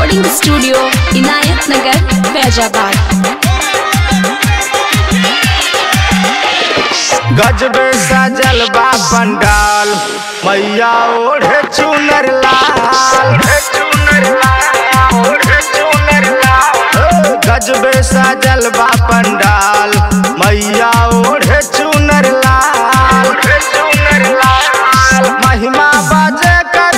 recording studio इनायत नगर फैजाबाद गजबे सजल बा पंडाल मैया ओढ़े चुनर लाल गजबे सजल बा पंडाल मैया ओढ़े चुनर लाल महिमा बाजे कर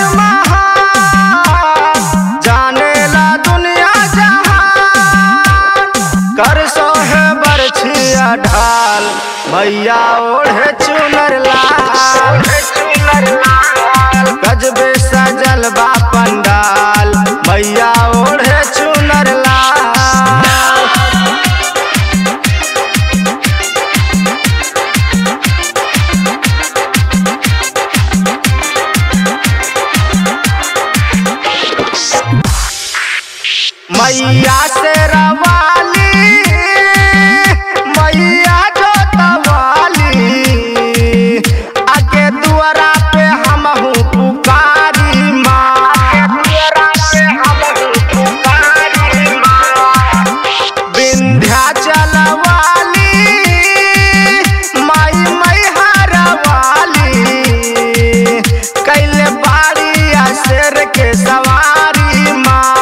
महान जाने ला दुनिया जहान कर सोहे बरछिया ढाल मैया ओढ़े चुनर लाल गजबे सजल बा पंडाल मैया ओढ़े चुनर लाल मैया से रवाली मैया जो तवाली आगे दुआरा पे हम पुकारी माँ विंध्याचल वाली माई मैहर वाली कैले बाड़िया शेर के सवारी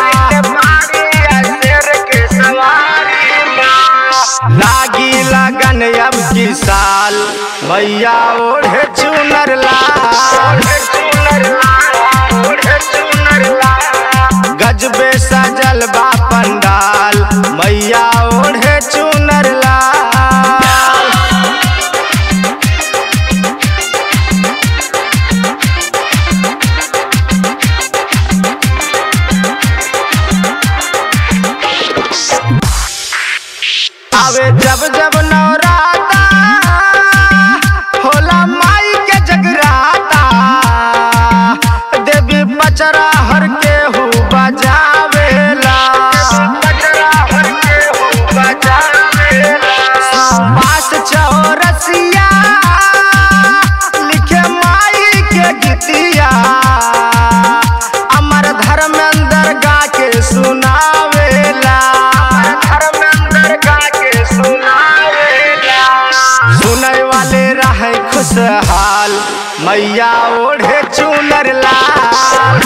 लागी लगन अब की साल मैया ओढ़े चुनर लाल गजबे सजल बा पंडाल मैया ओढ़े चुनर लाल आवे जब जब नवराता होला माई के जगराता देवी पचरा हर के हु बजावेला पास चौरसिया लिखे माई के गीतिया अमर धर्मेंद्र गा के सुनावेला सुनय वाले रहे खुशहाल मैया ओढ़े चुनर लाल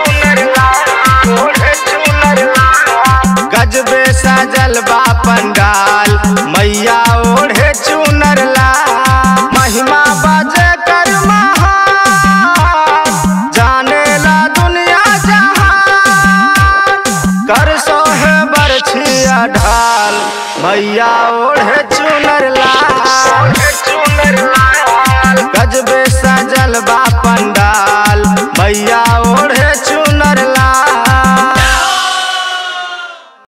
गजबे सजल बा पंडाल मैया ओढ़े चुनर लाल महिमा बाजे कर महान जाने ला दुनिया जहान कर सोहे बरछिया ढाल मैया ओढ़े चुनर लाल गजबे